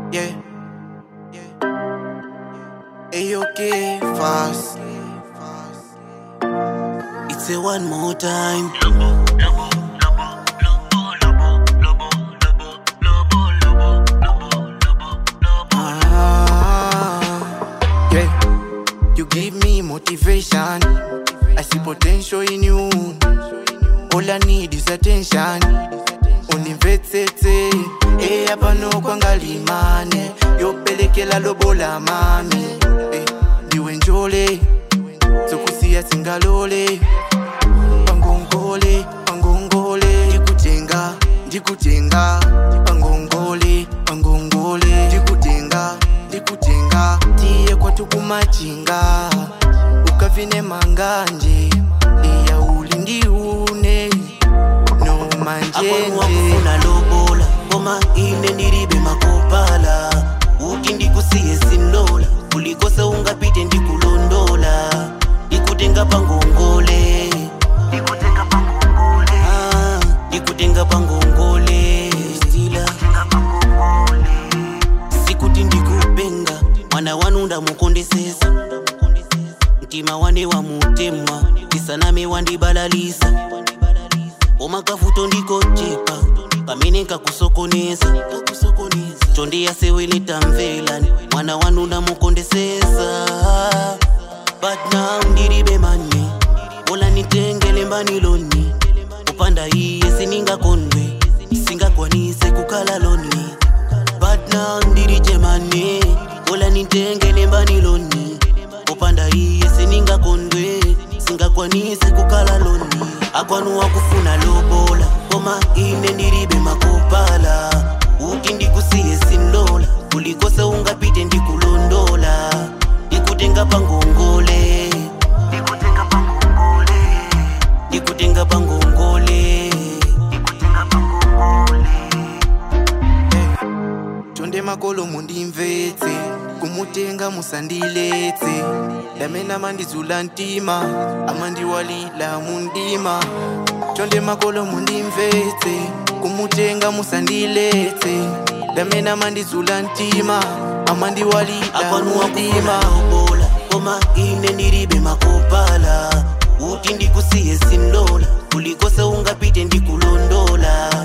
Yeah. Hey, okay, fast. It's a one more time. Ah, yeah. You give me motivation. I see potential in you. All I need is attention. Unimvetsetse, eh hapa no kwangalimane. Yopelekela lobola mami. Eh, ndiwe njole. Sokusiya singalole. Pangongole, pangongole. Ndikutenga, ndikutenga. Pangongole, pangongole. Ndikutenga, ndikutenga. Tiye kwatu kumachinga. Ukavine manganje. Iya uli ndiune. No Akwanu manjenje. wakufuna lobola koma ine ndilibe makopala uti ndikusiye sindola kulikose ungapite ndikulondola ndikutenga pangongole Ah, ndikutenga pangongole stila sikuti ndikupenga mwana wanu ndamukondesesa mtima wane wamutema isaname wandibalalisa omakafuto ndikochepa pamene nkakusokoneza chondiya seweletamvelani mwana wanu ndamukondesesa but now ndilibe mani ola nitengele mbaniloni upanda iye siningakondwe singakwanise kukhala loni but now ndilije mani ola nitengele mbaniloni upanda iye siningakondwe singakwanise kukhala loni akwanu wakufuna lobola koma ine ndilibe makopala uti ndikusiye sindola kulikose ungapite ndikulondola ndikutenga pangongole ndikutenga pangongole tonde makolo mundimvetse kumutenga musandiletse damena mandizula ntima amandiwalila mundima tonde makolo mundimvetse kumutenga musandiletse damena mandizula ntima amandiwalila akwanu wakufuna mundima lobola koma ine ndilibe makopala uti ndikusiye sindola kulikose ungapite ndikulondola